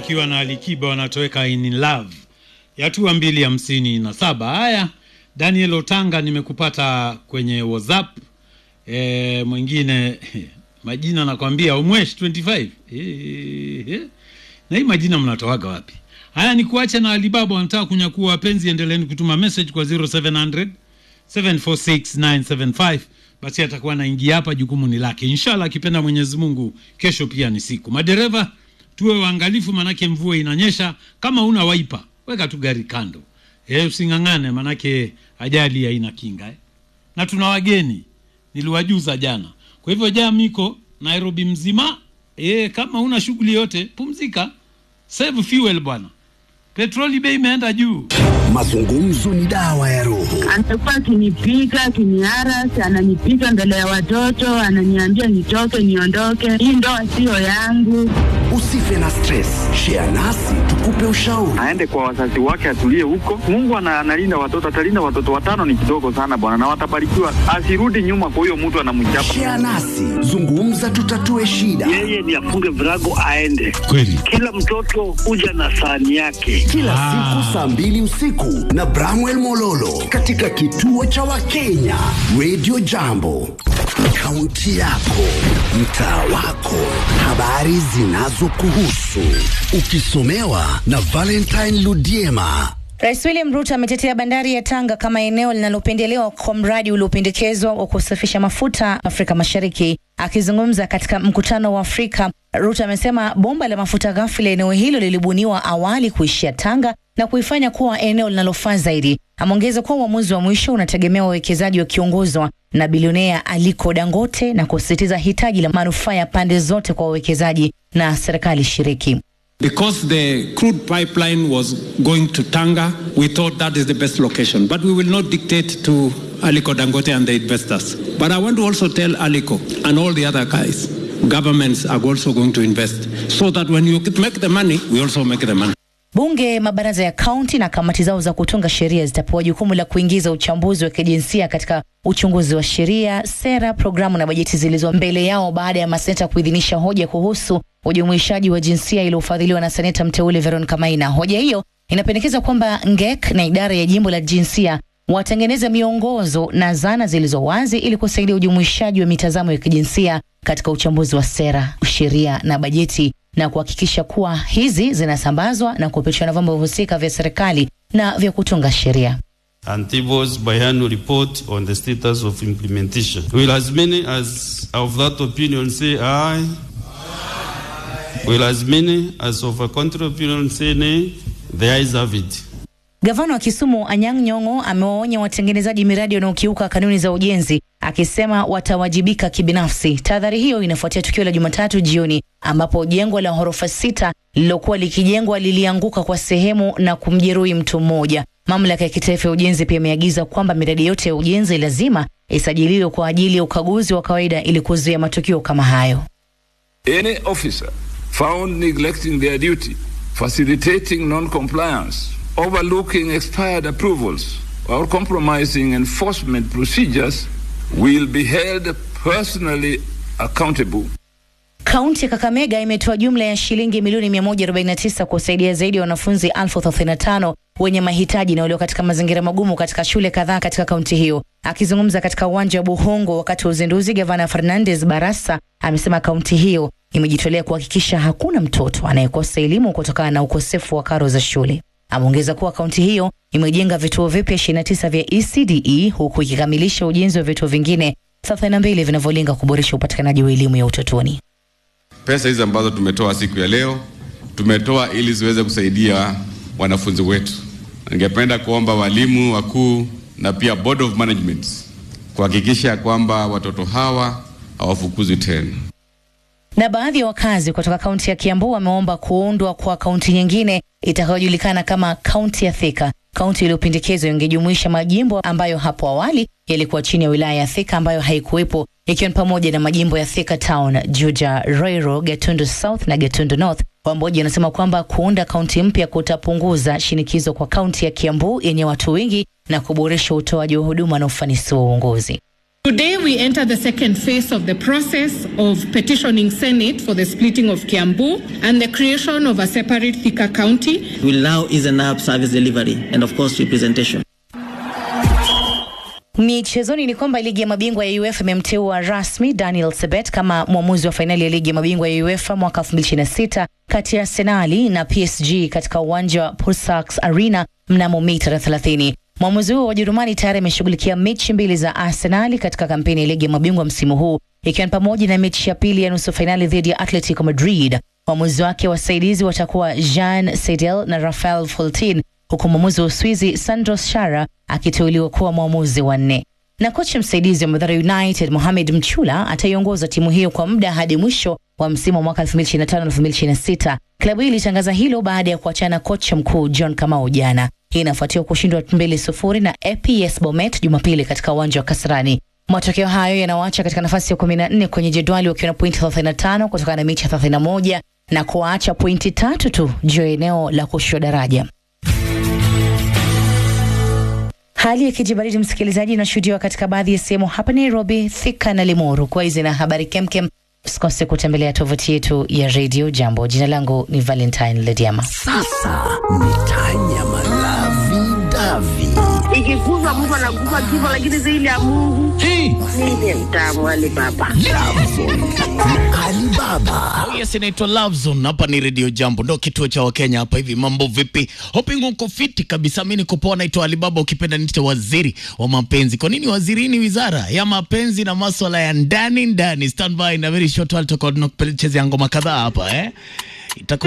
akiwa na Alikiba wanatoweka in love yatua mbili hamsini na saba. Haya, Daniel Otanga nimekupata kwenye WhatsApp. E, mwingine majina nakwambia umwesh 25 e, e, na hii majina mnatoaga wapi? Haya, ni kuacha na Alibaba wanataka kunyakua wapenzi. Endeleeni kutuma message kwa 0700 746975 basi atakuwa anaingia hapa, jukumu ni lake. Inshallah akipenda Mwenyezi Mungu, kesho pia ni siku. Madereva tuwe waangalifu, manake mvua inanyesha. Kama una waipa, weka tu gari kando, e, using'ang'ane, manake ajali haina kinga eh. Na tuna wageni niliwajuza jana, kwa hivyo jaa miko Nairobi mzima e, kama una shughuli yote pumzika, save fuel bwana, petroli bei imeenda juu. Mazungumzo ni dawa ya roho. Amekuwa akinipiga akiniarasi, ananipiga mbele ya watoto, ananiambia nitoke, niondoke, hii ndoa siyo yangu. Usife na stress, share nasi tukupe ushauri. aende kwa wazazi wake, atulie huko. Mungu ana- analinda watoto, atalinda watoto. Watano ni kidogo sana bwana, na watabarikiwa. Asirudi nyuma kwa huyo mtu anamchapa. Share nasi, zungumza, tutatue shida. yeye ni afunge virago aende. Kweli Kila mtoto huja na sahani yake. Kila siku saa mbili usiku na Bramwell Mololo katika kituo cha Wakenya Radio Jambo, kaunti yako, mtaa wako, habari zinazokuhusu, ukisomewa na Valentine Ludiema. Rais William Ruto ametetea bandari ya Tanga kama eneo linalopendelewa kwa mradi uliopendekezwa wa kusafisha mafuta Afrika Mashariki. Akizungumza katika mkutano wa Afrika, Ruto amesema bomba la mafuta ghafi la eneo hilo lilibuniwa awali kuishia Tanga na kuifanya kuwa eneo linalofaa zaidi. Ameongeza kuwa uamuzi wa mwisho unategemea wawekezaji wakiongozwa na bilionea Aliko Dangote na kusisitiza hitaji la manufaa ya pande zote kwa wawekezaji na serikali shiriki. Because the crude pipeline was going to Tanga, we thought that is the best location. But we will not dictate to Aliko Dangote and the investors. But I want to also tell Aliko and all the other guys, governments are also going to invest. So that when you make the money, we also make the money. Bunge, mabaraza ya kaunti na kamati zao za kutunga sheria zitapewa jukumu la kuingiza uchambuzi wa kijinsia katika uchunguzi wa sheria, sera, programu na bajeti zilizo mbele yao baada ya maseneta kuidhinisha hoja kuhusu ujumuishaji wa jinsia iliyofadhiliwa na seneta mteule Veronica Maina. Hoja hiyo inapendekeza kwamba NGEK na idara ya jimbo la jinsia watengeneze miongozo na zana zilizo wazi ili kusaidia ujumuishaji wa mitazamo ya kijinsia katika uchambuzi wa sera, sheria na bajeti na kuhakikisha kuwa hizi zinasambazwa na kupitishwa na vyombo husika vya serikali na vya kutunga sheria. Antibo's biannual report on the status of implementation. Will as many as of that opinion say aye? Will as many as of a contrary opinion say nay? The ayes have it. Gavana wa Kisumu Anyang' Nyong'o amewaonya watengenezaji miradi wanaokiuka kanuni za ujenzi akisema watawajibika kibinafsi. Tahadhari hiyo inafuatia tukio la Jumatatu jioni ambapo jengo la ghorofa sita lililokuwa likijengwa lilianguka kwa sehemu na kumjeruhi mtu mmoja. Mamlaka ya kitaifa ya ujenzi pia imeagiza kwamba miradi yote ya ujenzi lazima isajiliwe kwa ajili ya ukaguzi wa kawaida ili kuzuia matukio kama hayo. Any officer found neglecting their duty, facilitating non-compliance, overlooking expired approvals, or compromising enforcement procedures will be held personally accountable. Kaunti ya Kakamega imetoa jumla ya shilingi milioni 149 kusaidia zaidi ya wanafunzi elfu 35 wenye mahitaji na walio katika mazingira magumu katika shule kadhaa katika kaunti hiyo. Akizungumza katika uwanja wa Buhongo wakati wa uzinduzi, gavana Fernandes Barasa amesema kaunti hiyo imejitolea kuhakikisha hakuna mtoto anayekosa elimu kutokana na ukosefu wa karo za shule. Ameongeza kuwa kaunti hiyo imejenga vituo vipya 29 vya ECDE huku ikikamilisha ujenzi wa vituo vingine 32 vinavyolenga kuboresha upatikanaji wa elimu ya utotoni. Pesa hizi ambazo tumetoa siku ya leo tumetoa ili ziweze kusaidia wanafunzi wetu. Ningependa kuomba walimu wakuu na pia board of management kuhakikisha kwamba watoto hawa hawafukuzwi tena. Na baadhi ya wakazi kutoka kaunti ya Kiambu wameomba kuundwa kwa kaunti nyingine itakayojulikana kama kaunti ya Thika. Kaunti iliyopendekezwa ingejumuisha majimbo ambayo hapo awali yalikuwa chini ya wilaya ya Thika ambayo haikuwepo, ikiwa ni pamoja na majimbo ya Thika Town, Juja, Roiro, Gatundu South na Gatundu North. Wamboja wanasema kwamba kuunda kaunti mpya kutapunguza shinikizo kwa kaunti ya Kiambu yenye watu wengi na kuboresha utoaji wa huduma na ufanisi wa uongozi. Today, we enter the second phase of the process of petitioning Senate for the splitting of Kiambu and the creation of a separate Thika County. will now easen up service delivery and of course representation. Michezoni ni kwamba ligi ya mabingwa ya UEFA imemteua rasmi Daniel Sebet kama mwamuzi wa fainali ya ligi ya mabingwa ya UEFA mwaka 2026 kati ya Arsenali na PSG katika uwanja wa Pulsars Arena mnamo Mei tarehe 30. Mwamuzi huo wa Ujerumani tayari ameshughulikia mechi mbili za Arsenali katika kampeni ya ligi ya mabingwa msimu huu ikiwa ni pamoja na mechi ya pili ya nusu fainali dhidi ya Atletico Madrid. Waamuzi wake wasaidizi watakuwa Jean Seidel na Rafael Foltin huku mwamuzi wa Uswizi Sandros Shara akiteuliwa kuwa mwamuzi wa nne. Na kocha msaidizi wa Mathare United Mohamed Mchula ataiongoza timu hiyo kwa muda hadi mwisho wa msimu wa mwaka 2025-2026. Klabu hii ilitangaza hilo baada ya kuachana kocha mkuu John Kamau jana. Hii inafuatia kushindwa 2-0 na APS Bomet Jumapili katika uwanja wa Kasarani. Matokeo hayo yanawaacha katika nafasi ya 14 kwenye jedwali wakiwa na pointi 35 kutokana na mechi 31 na kuwaacha pointi tatu tu juu ya eneo la kushushwa daraja. Hali ya kijibaridi msikilizaji, inashuhudiwa katika baadhi ya sehemu hapa Nairobi, Thika na Limuru. Kwa hizi na habari kemkem, usikose kutembelea tovuti yetu ya Radio Jambo. Jina langu ni Valentine Lediama. Sasa ni Tanya Malavi Davi. Ikikufa mtu anakufa kifo, lakini zaidi ya Mungu mimi mtamu wale baba Alibaba. Oh yes, inaitwa Love Zone. Hapa ni Radio Jambo, ndo kituo cha Wakenya hapa hivi. Mambo vipi? Hoping uko fiti kabisa. Mimi niko poa, naitwa Alibaba, ukipenda niite waziri wa mapenzi. Kwa nini waziri? Ni wizara ya mapenzi na maswala ya ndani ndani. Stand by na very short while tutakuwa tunachezea ngoma kadhaa hapa eh. Itakuwa